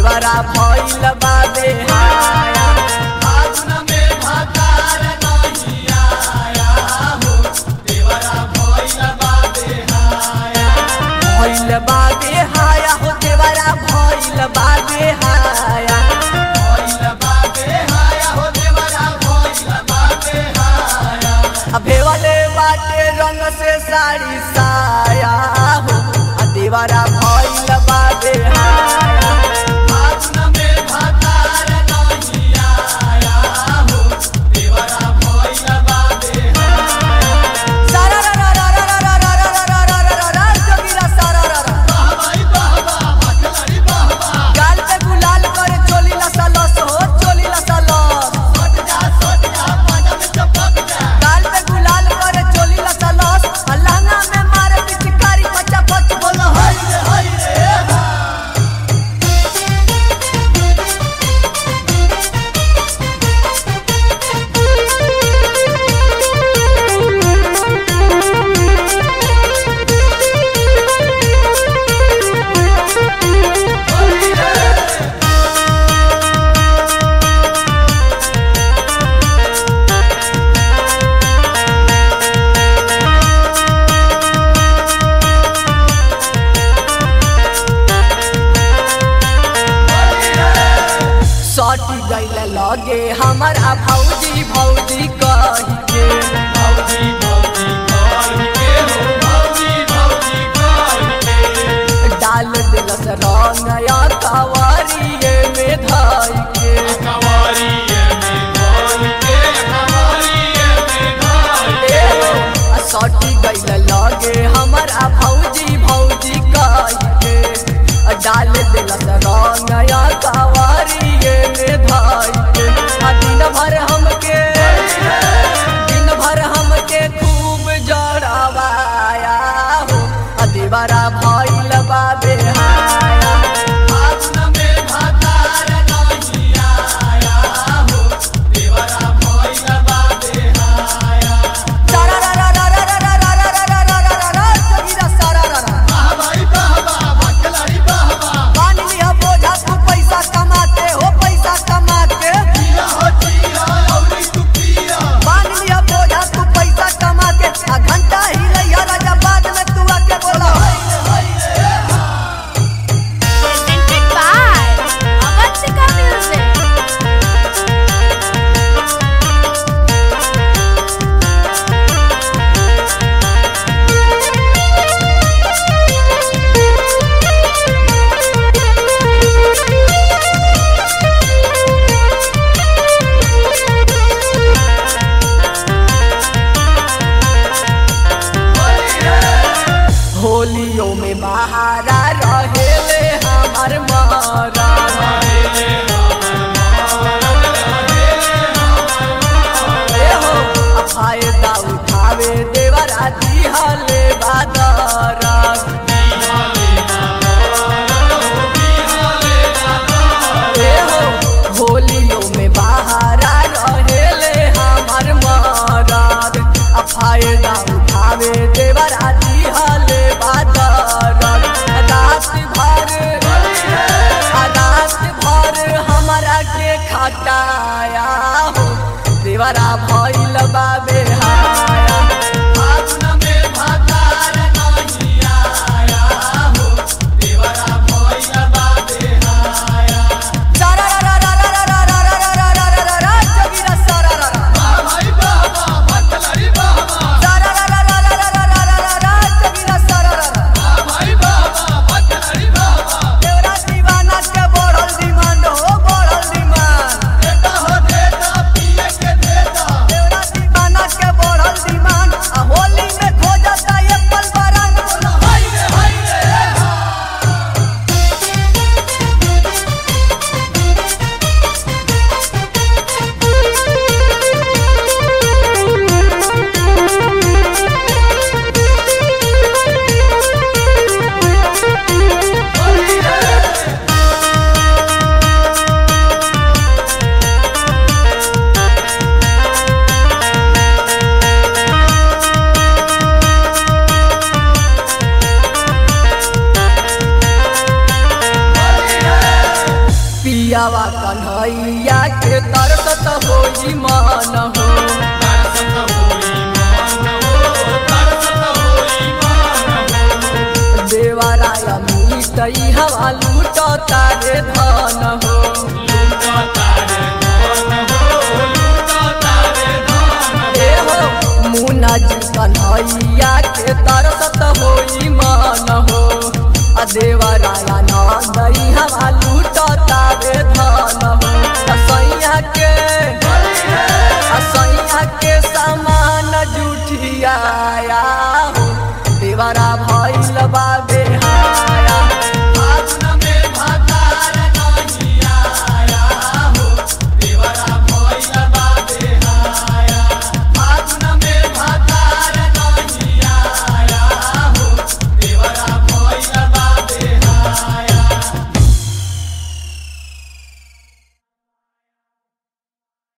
देवरा भइल बा बेहाया फागुन में भतार नहीं आया हो देवरा भइल बा बेहाया भइल बा बेहाया हो देवरा भइल बा बेहाया भइल बा बेहाया हो देवरा भइल बा बेहाया आ भेवले बाटे रंग से साड़ी साया हो आ देवरा भइल बा बेहाया फागुन में भतार नहीं आया हो देवरा भइल बा बेहाया सारा रा रा रा रा रा रा रा रा रा रा रा रा जोगिरा सारा रा रा बाबाई बाबा भटलड़ी बाबा गाल पे गुलाल करे चोली लसा लस हो चोली लसा लस सट जा सट जा पाजा में चपक जा गाल पे गुलाल करे चोली लसा लस आ लहंगा में मारे पिचकारी पचा पच बोल हाय रे हाय रे हा सटी गइल लगे हमारा भौजी भौजी कही के भौजी भौजी कह के हो भौजी भौजी कह के डाल दिलस रंग या कवरिए में धई के कवारिये में कह के कवारिये में कह ए हो, आ सटी गइल लगे हमारा भौजी भौजी कही के आ डाल दिलस रंग या कवरिए में धई के आ दिन भर हमके दिन भर हमके खूब जड़वाया हो आ दीवारा भइल बा बेहाया फागुन में भतार नहीं आया हो देवरा भइल बा बेहाया सारा रा रा रा रा रा रा रा रा रा रा रा रा रा जोगिरा सारा रा रा बाबाई बाबा भटलड़ी बाबा मान लिया बोझा तू पैसा कमाते हो पैसा कमाते पिया हो जिया औरी तू पिया मान लिया बोझा तू पैसा कमाते आ घंटा ही रहिया राजा बाद में तू आके बोला presented by Avantika Music. होलियों में बहारा रहेले हमार मारा ए हो आ फायदा उठावे देवरा दिहले बादरा ए हो होलियों में बहारा रहेले हमार माराद आ फायदा उठावे देवरा दिहले बादरा रात भर आ रात भर हमारा के खटाया हो देवरा भइल बा बेहाया फागुन में भतार नहीं आया हो देवरा भइल बा बेहाया सारा रा रा रा रा रा रा रा रा रा रा रा रा जोगिरा सारा रा रा बाबाई बाबा भटलड़ी बाबा सारा रा रा रा रा रा रा रा रा रा जोगिरा सारा रा रा बाबाई बाबा भटलड़ी बाबा देवरा दीवाना के बढ़ल डिमांड हो बढ़ल डिमांड देता हो देता पिए के देता देवरा दीवाना पियावा कन्हैया के तरसत होई मान हो तरसत होई मान हो तरसत होई मान हो देवराया मीतई हवा लूट तारे धन हो लूटा तारे धन हो लूटा तारे धन ए हो मुना जी कन्हैया के तरसत होई मान हो आ देवराया नंदई हवा लूट तारे धन हो आ सैया के